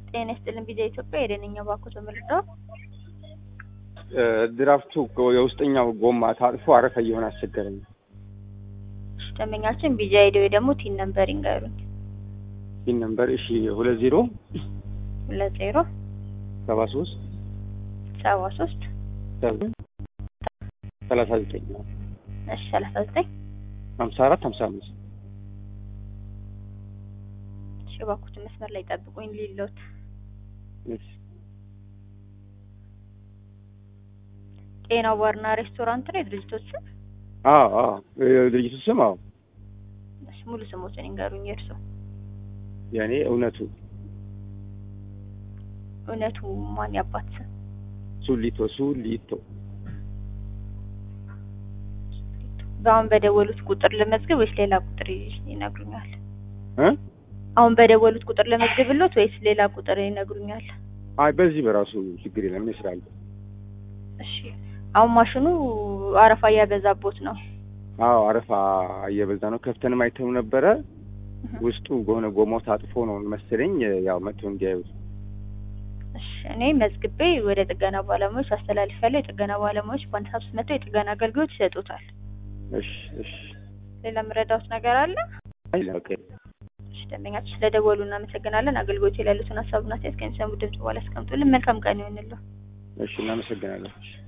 ጤና ይስጥልን ቪዛ ኢትዮጵያ የደነኛ ባንኩ ተመልሰው ድራፍቱ የውስጠኛው ጎማ ታጥፎ አረፋ እየሆነ አስቸገረኝ። ደንበኛችን ቪዛ ሄደው ደግሞ ቲን ነምበር ይንገሩኝ። ይህ ነምበር እሺ ሁለት ዜሮ ሁለት ዜሮ ሰባ ሶስት ሰባ ሶስት ሰላሳ ዘጠኝ ነው እሺ ሰላሳ ዘጠኝ ሀምሳ አራት ሀምሳ አምስት እሺ እባክዎትን መስመር ላይ ጠብቁኝ ሊሎት ጤና ባርና ሬስቶራንት ነው የድርጅቶች ስም? አዎ አዎ የድርጅቱ ስም አዎ እሺ ሙሉ ስሞትን ይንገሩኝ የእርሶ የእኔ እውነቱ እውነቱ ማን ያባት ስም ሱሊቶ ሱሊቶ በአሁን በደወሉት ቁጥር ለመዝገብ ወይስ ሌላ ቁጥር ይነግሩኛል? እ አሁን በደወሉት ቁጥር ለመዝገብሎት ወይስ ሌላ ቁጥር ይነግሩኛል? አይ በዚህ በራሱ ችግር የለም ይስራል። እሺ አሁን ማሽኑ አረፋ እያበዛቦት ነው። አዎ አረፋ እየበዛ ነው። ከፍተንም አይተው ነበረ ውስጡ በሆነ ጎማው ታጥፎ ነው መሰለኝ ያው መጥቶ እንዲያዩት እሺ እኔ መዝግቤ ወደ ጥገና ባለሙያዎች አስተላልፋለሁ። የጥገና ባለሙያዎች በአንድ ሰዓት ውስጥ መጥተው የጥገና አገልግሎት ይሰጡታል። እሺ እሺ ሌላ የምረዳዎት ነገር አለ? አይ ላቀ እሺ ደንበኛችን ስለደወሉ እናመሰግናለን። አገልግሎት ላይ ያሉትን ሀሳብና አስተያየት ከሚሰሙ ድምጽ በኋላ ያስቀምጡልን። መልካም ቀን ይሆንልዎ። እሺ እናመሰግናለን።